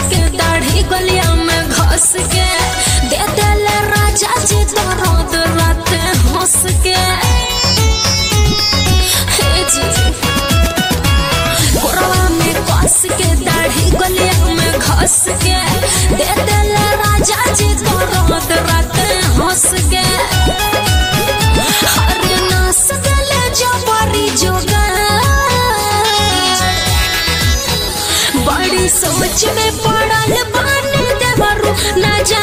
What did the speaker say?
के दाढ़ी गलिया में घस के दे देले राजा जी दर्द रात हंस के हे जी कोरवा में कस के दाढ़ी गलिया में घस के दे देले राजा जी दर्द रात हंस के हर नास गले जबरी जोगा बड़ी सोच में पड़ल बान देवरू ना जा